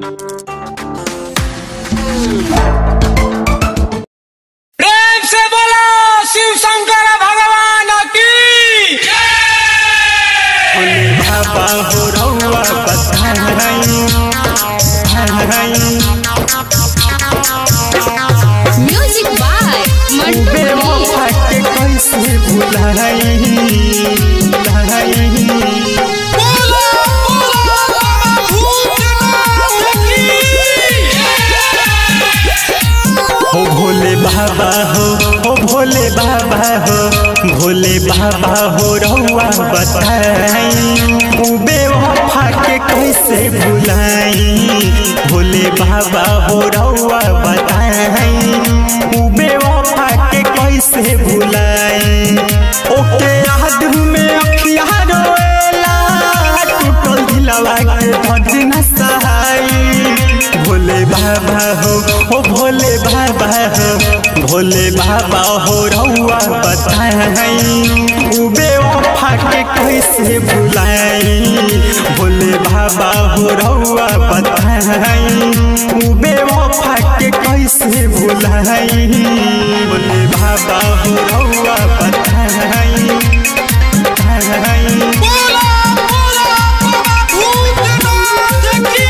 प्रेम से बोलो शिव शंकर भगवान की बाबा हो रउआ बधाई म्यूजिक बाय मंटू मनी बेवफा के कैसे भुलाई भुलाई बोलो बोलो बाबा भूतनाथ की हो भोले बाबा हो हो भोले बाबा हो भोले बाबा हो रउआ बताई उ बेवफा के कैसे भुलाई भोले बाबा हो रउआ बताई उ बेवफा के कैसे भुलाई ओके याद में अखिया रोएला टूटल दिलवा के दर्द न सहाई भोले बाबा हो ओ भोले बाबा हो भोले बाबा हो रउआ बताई उ बेवफा के कैसे भुलाई भोले बाबा हो रउआ बताई उ बेवफा के कैसे भुलाई भोले बाबा हो रउआ बताई बताई बोलो बोलो बाबा भूतनाथ की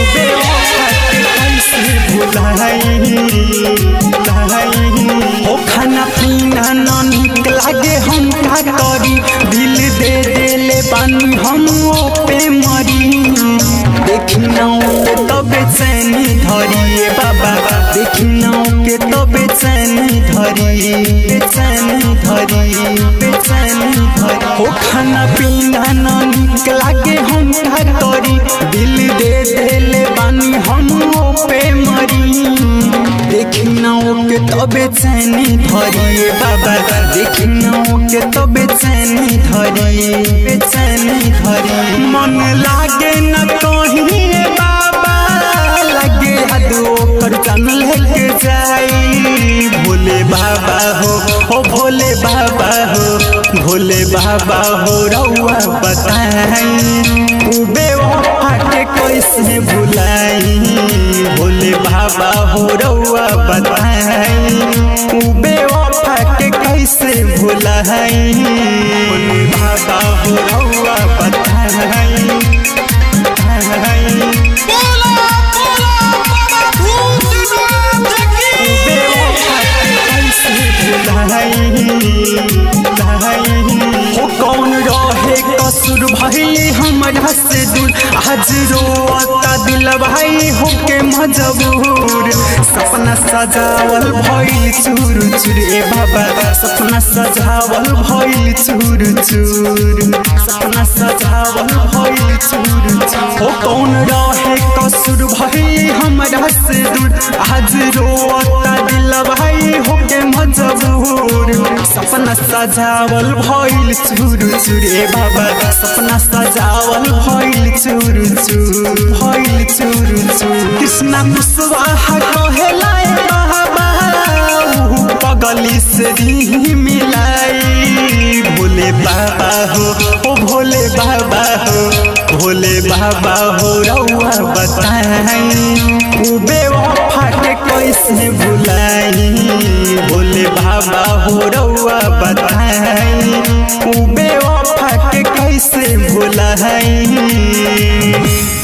ओ खाना पीना न निक लागे हम का करी दिल दे देले बानी हम ओ पे मरी देखिनौ के तो बेचैनी धरी ए बाबा देखिनौ के तो बेचैनी धरी बेचैनी धरी बेचैनी धरी ओ खाना पीना न निक लागे हम का करी दिल दे देले बानी हम ओ पे मरी देखिनौ के तो बेचैनी धरी ए बाबा देखिनौ के तो बेचैनी धरी बेचैनी धरी मन लागे न कहीं ए बाबा लगे हदो पर चन लेके जाई भोले बाबा हो ओ भोले बाबा हो भोले बाबा हो रउआ बताई उ बेवफा के कैसे भुलाई भोले बाबा हो रउआ बताई उ बेवफा के कैसे भुलाई भोले बाबा हो रउआ बताई बताई बोलो बोलो बाबा भूतनाथ की ओ कौन रहे कसूर भइली हमरा से दूर आज रोता दिल भाई होके मजबूर सपना सजावल भइल चूर चूर ए बाबा सपना सजावल भइल चूर चूर सपना सजावल भइल चूर चूर ओ कौन रहे कसूर भइली हमरा से दूर आज रोता दिल भाई होके मजबूर सपना सजावल भइल चूर चूर ए बाबा सपना सजावल भइल चूर चूर भइल चूर चूर कृष्णा कुशवाहा कहेला ए बाबा ऊ पगली से दी मिलाई भोले बाबा हो ओ भोले बाबा हो भोले बाबा हो रउआ बताई उ बेवफा के कैसे भुलाई भोले बाबा हो रउआ बताई उ बेवफा के कैसे भुलाई